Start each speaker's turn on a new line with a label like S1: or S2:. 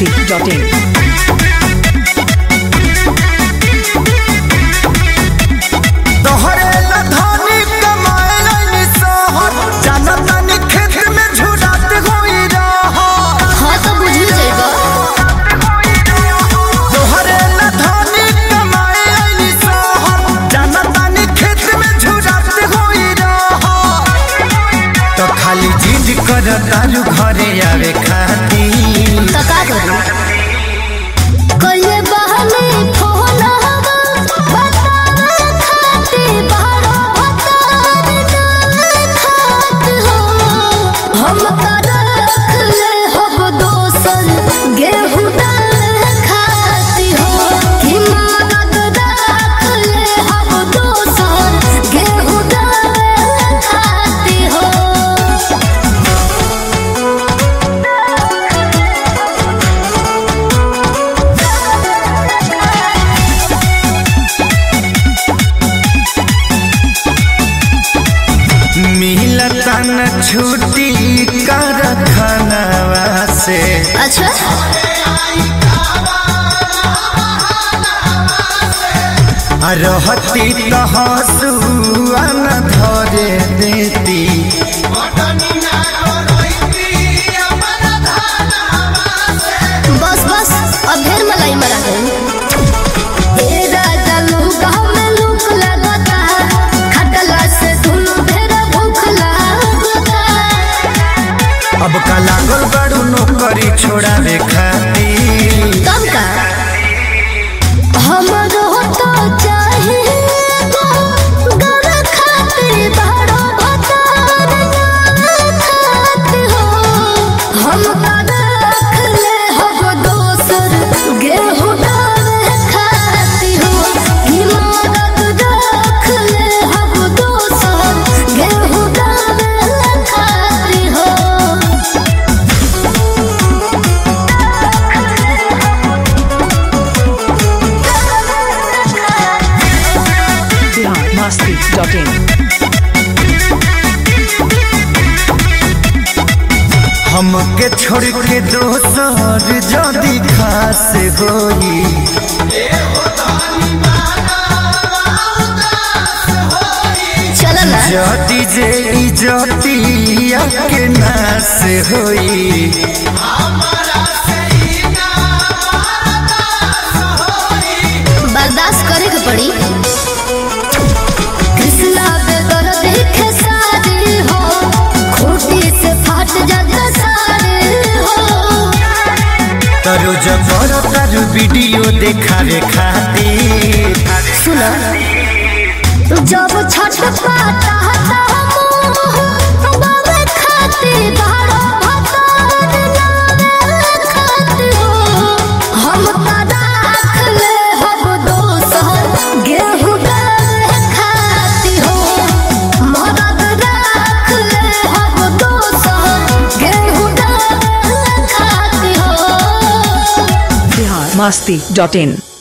S1: masti.in.
S2: तोहरे लधानी कमाए लाइनी सहर जानतानी खेत में झुरात होई रहर
S3: हाँ तो बुझी जाएगा
S2: तोहरे लधानी कमाए लाइनी सहर जानतानी खेत में झुरात होई रहर तो खाली जिद कर तारू घरे आवे खाती
S3: तो का करूं कइले बहने फोन हवा बतावे खाती बारो बतार ना खात हो हम कर रख ले हब दोसन गेहूं डाल खाती हो हिम्मत रख ले हब दोसन गेहूं डाल खाती हो
S2: मिलता न छुट्टी कर खानवा से
S3: अच्छा
S2: आ रहती तो हंसुआ न धरे देती
S3: बस बस अब ढेर मलाई मरा गई ए राजा लूका में लूक लगता खटला से दुनु ढेर भूख लगता
S2: अब का लागल बड़ू नौकरी छोड़ावे खाती
S3: कब का हमरो तो चाहे गर खाते बड़ो भतार खात हो हम का रख ले हब दोसर गेहूं डाल खाती हो हिमारत रख ले हब दोसर गेहूं डाल खाती हो
S1: Bihar masti.in.
S2: हमके छोड़ के दोसर जदी खास होई
S3: चल ना
S2: जदी जे इजतिया के नास होई
S3: बर्दाश्त करे के पड़ी कृष्णा बेगर देखे सारे हो खूटी से फाट जाता सारे हो
S2: तरु जबर तरु वीडियो देखावे खातिर
S3: सुनो जब छठ पाता हता मोह बाबे खाते बारो भतार नावे खाते हो हम का राख ले हब दोसर गेहूं डाल खाती हो मदद राख ले हब दोसर गेहूं डाल खाती हो
S1: Bihar masti.in.